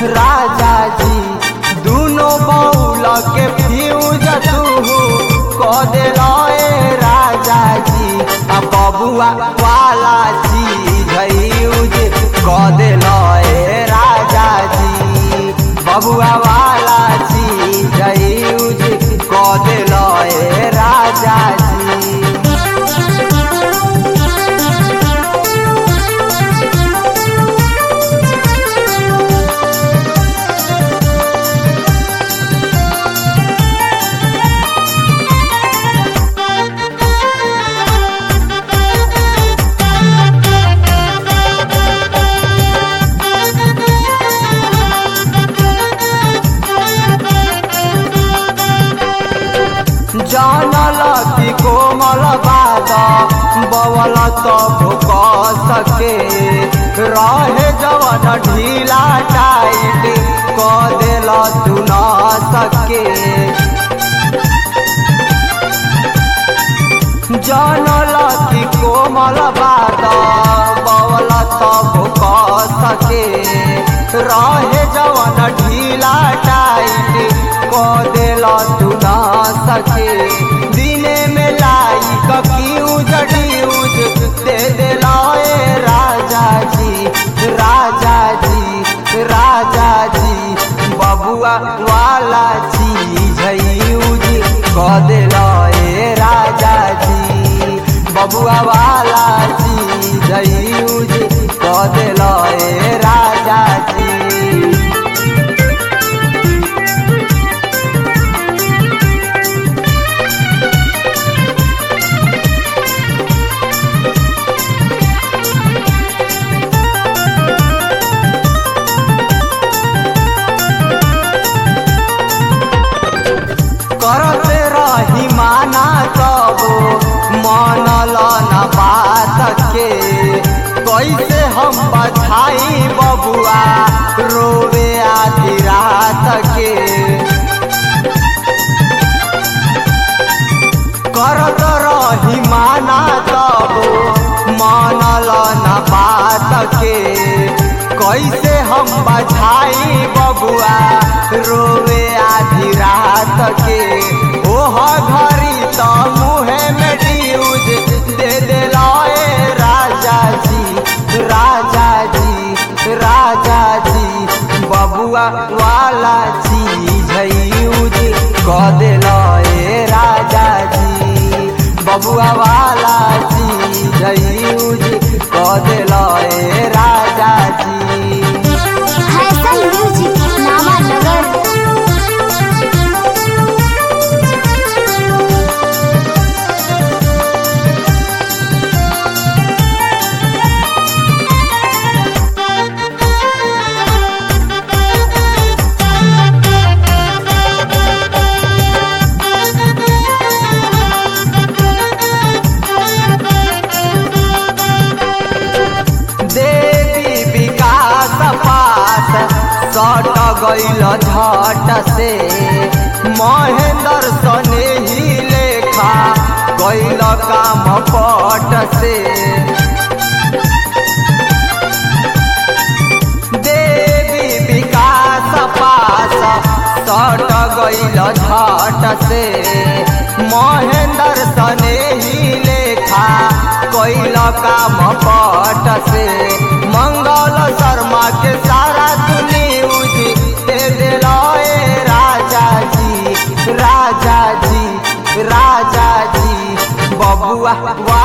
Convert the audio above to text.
राजा जी दुनो बौल के फ्यूज तू क दिलए राजा जी आ बबुआ वाला चीज यूज क दिलए राजा जी बबुआ वाला चीज यूज क दिलए राजा जी जानल की कोमल बाद बवल तो भूक सके रहे जवन ढीला टाइट क दिल तू न सके जानल की कोमल बाद बवल तो भूक सके रहे जवन ढीला टाइट क दिल तू न सके दिने में लाई कफ्यूज ड्यूज दे दिलाए राजा जी राजा जी राजा जी बबुआ वाला चीज यूज क दिलाए राजा जी बबुआ वाला चीज यूज क दिलाए राजा जी करते रही माना तब मानल न बात के कैसे हम बधाई बबुआ रोवे आधी रात के करत रही माना तब मानल न बात के कैसे हम बधाई बबुआ रोवे आधी रात के ओह घरी तो मुहे में ड्यूज दे दिलाए राजा जी राजा जी राजा जी बबुआ वाला चीज यूज क दिलाए राजा जी बबुआ वाला चीज यूज क दिलाए राजा जी हैसल म्यूजिक नामानगर देवी विकास पास सट गईल झट से महेंद्र सने ही लेखा गईल काम पट से देवी विकास पास सट गईल झट से महेंद्र सने ही लेखा कैल काम पट से मंगल शर्मा के सारा तू न्यूज दे दिलाए राजा जी राजा जी राजा जी बबुआ